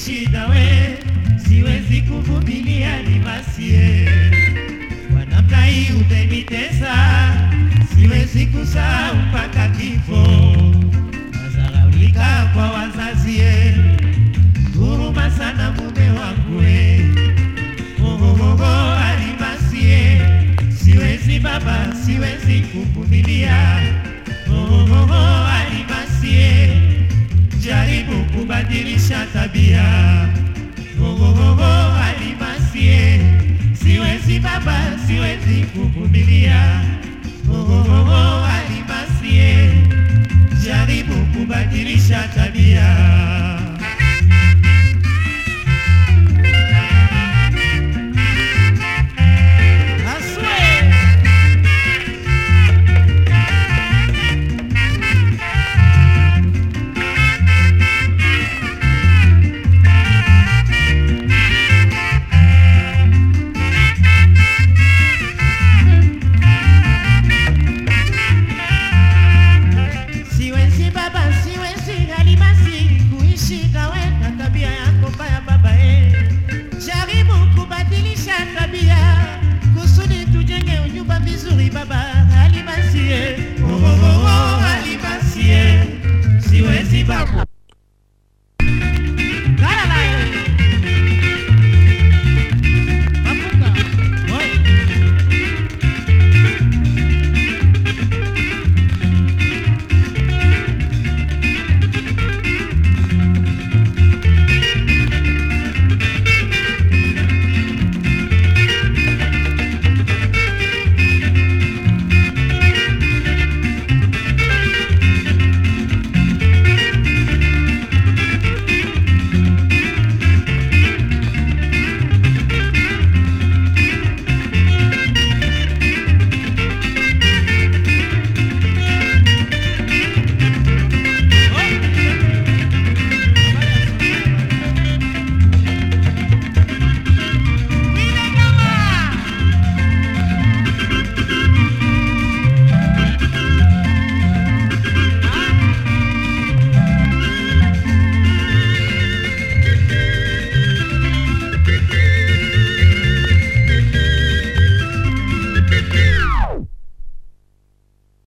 shida we, siwezi kuvumilia Alimasie. Kwa namna hii umenitesa, siwezi kusahau mpaka kifo. Nazaraulika kwa wazazi, eh, huruma sana mume wangu eh. Ohohoho Alimasie, siwezi baba, siwezi kuvumilia. Ohohoho Alimasie, jaribu kubadilisha tabia. Ohohoho Alimasie, siwezi baba, siwezi kuvumilia.